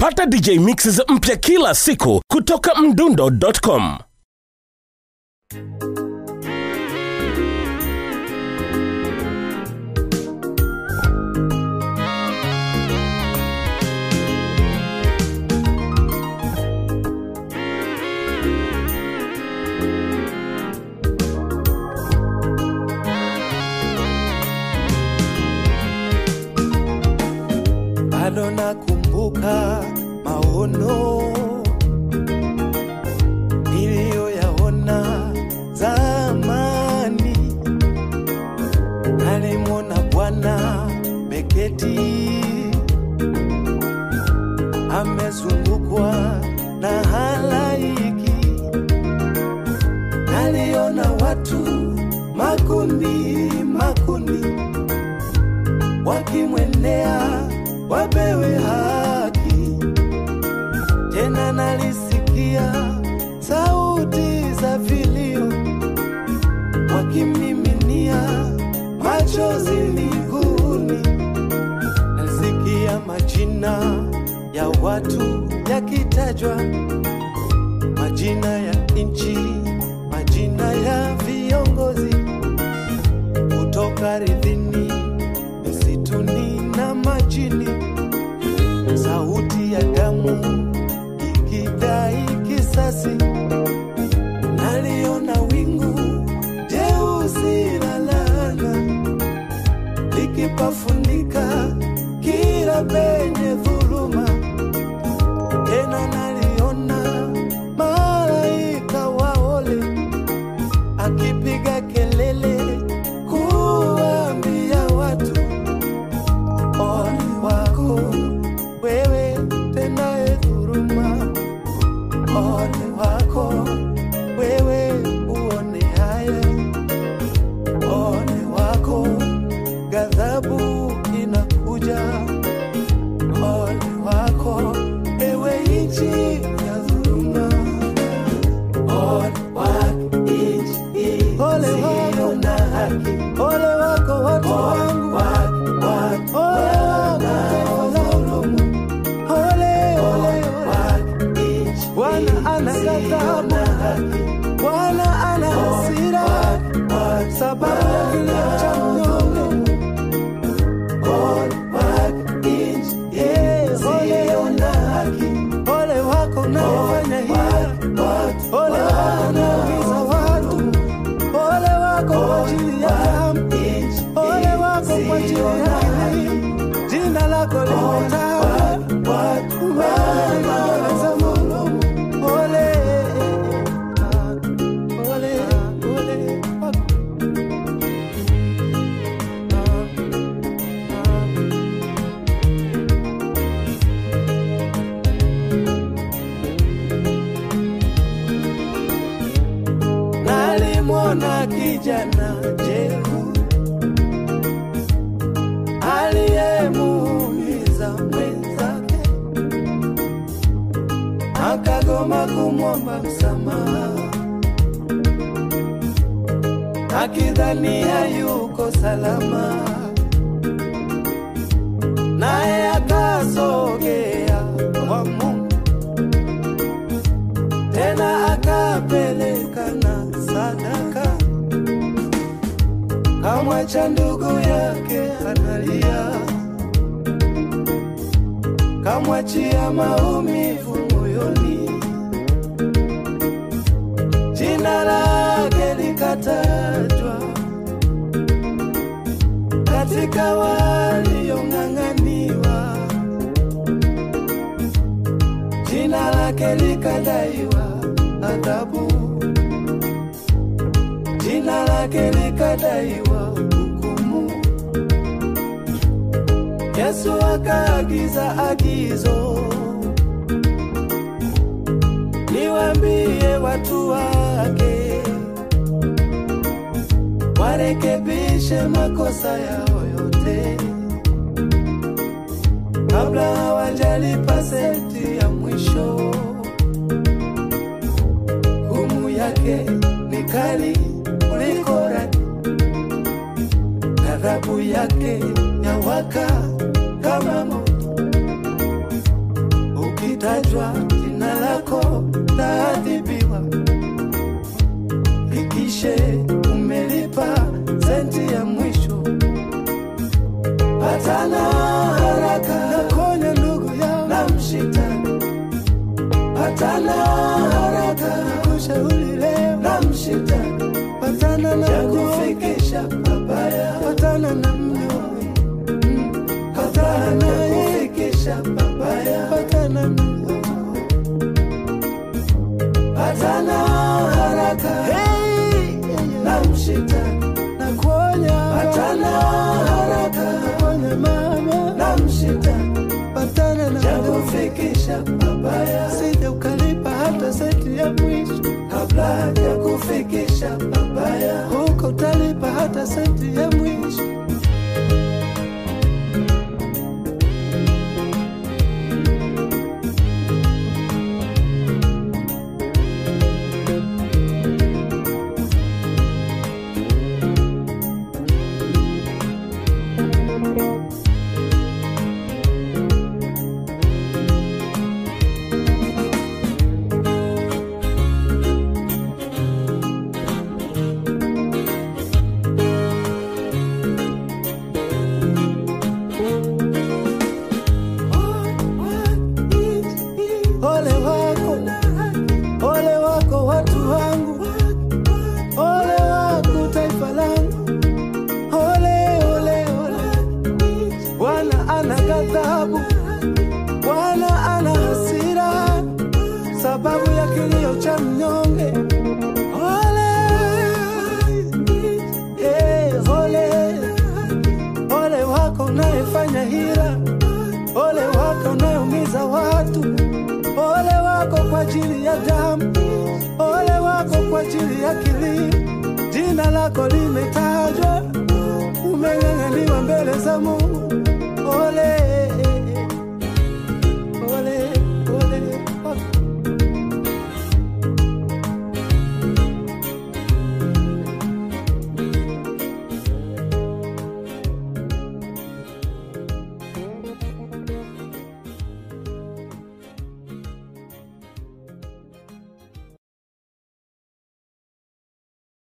pata dj mixes mpya kila siku kutoka mdundo.com bado nakumbuka maono niliyoyaona zamani. Nalimwona Bwana Beketi amezungukwa na halaiki, naliona watu makundi makundi wakimwendea wapewe haki. Tena nalisikia sauti za vilio wakimiminia machozi miguuni. Nalisikia majina ya watu yakitajwa, majina ya nchi, majina ya viongozi kutoka ardhini, misituni na majini sauti ya damu ikidai kisasi. Naliona wingu jeusi la laana likipafunika kila penye dhuluma. Tena naliona malaika wa ole akipiga kelele kuambia watu ole wako wewe tenaye dhuruma, ole wako wewe uone haya, ole wako ghadhabu inakuja, ole wako ewe nchi ya dhuluma, ole wako nchi ole wako na haki, ole wako watu wangu, ole wako taifa langu. Ole, ole, ole. Bwana ana ghadhabu, Bwana ana hasira, sababu ya kilio cha mnyonge. Yeah, ole, ole wako unayefanya hivi, ole wako unaumiza watu, ole wako kwa ajili ya damu, ole wako kwa ajili ya kilio. Jina lako limetajwa mbele za Mungu. Ole, ole, ole wako. Nalimwona kijana jehu aliyemuumiza mwenzake, akagoma kumwomba msamaha, akidhania yuko salama, naye akasogea kwa Mungu tena akapeleka na sadaka, kamwacha ndugu yake analia, kamwachia maumivu moyoni, jina lake likatajwa katika waliong'ang'aniwa, jina lake likadaiwa adhabu, jina lake likadaiwa hukumu. Yesu akaagiza agizo, niwaambie watu wake warekebishe makosa yao yote kabla hawajalipa senti ya mwisho. Hukumu yake ni kali kuliko radi, ghadhabu yake yawaka kama moto. likitajwa jina lako taadhibiwa. Hakikishe umelipa senti ya mwisho, patana haraka na konya ndugu yao na mshitani, patana haraka na kushauri leo na mshitani, patana na kufikisha babaya, patana na mnyonge, Mm, patana na kufikisha babaya, patana na patana haraka hey, na mshitani na kuonya patana haraka na kuonya mama na mshitani patana na cha kufikisha babaya sije ukalipa hata senti ya mwisho kabla ya kufikisha babaya huko utalipa hata senti ya mwisho Ole wako, ole wako watu wangu, ole wako taifa langu, ole ole ole. Bwana ana ghadhabu, Bwana ana hasira, sababu ya kilio cha mnyonge. Ole, eh, ole, ole wako unayefanya hila, ole wako unayeumiza watu, ole wako kwa ajili ya damu, ole wako kwa ajili ya kilimo, jina lako limetajwa